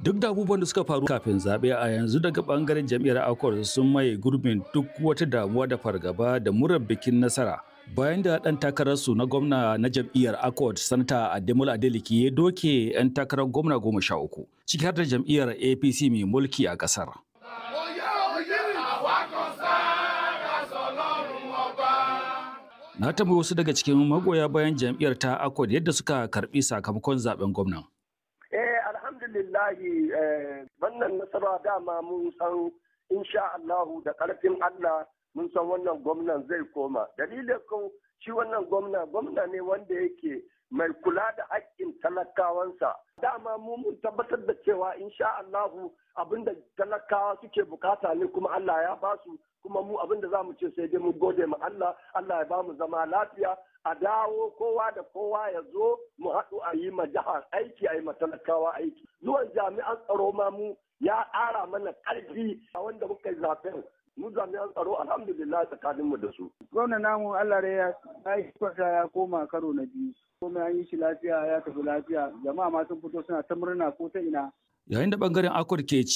Duk da abubuwan da suka faru kafin zaɓe a yanzu daga ɓangaren jam'iyyar Accord sun maye gurbin duk wata damuwa da fargaba da murar bikin nasara. Bayan da ɗan takararsu na gwamna na jam'iyyar Accord, Sanata Ademola Adeleke ya doke 'yan takarar gwamna goma sha uku, ciki har da jam'iyyar APC mai mulki a ƙasar. Na tambayi wasu daga cikin magoya bayan jam'iyyar ta Accord yadda suka karɓi sakamakon zaben gwamnan. Eh alhamdulillahi wannan nasara dama mun san insha Allahu da ƙarfin Allah mun san wannan gwamnan zai koma. Dalilin kun shi wannan gwamna gwamna ne wanda yake mai kula da haƙƙin talakawansa. Dama mu mun tabbatar da cewa insha Allahu abinda talakawa suke bukata ne kuma Allah ya basu kuma mu abinda za mu ce sai dai mu gode ma Allah Allah ya ba mu zama lafiya a dawo kowa da kowa ya zo mu haɗu a yi ma jihar aiki a yi ma talakawa aiki zuwan jami'an tsaro ma mu ya ƙara mana ƙarfi a wanda muka yi zaben mu jami'an tsaro alhamdulillah tsakanin mu da su. Gwamna namu Allah dai ya yi kwata ya koma karo na biyu. Komai an yi shi lafiya ya tafi lafiya jama'a ma sun fito suna ta murna ko ta ina. Yayin da bangaren Accord ke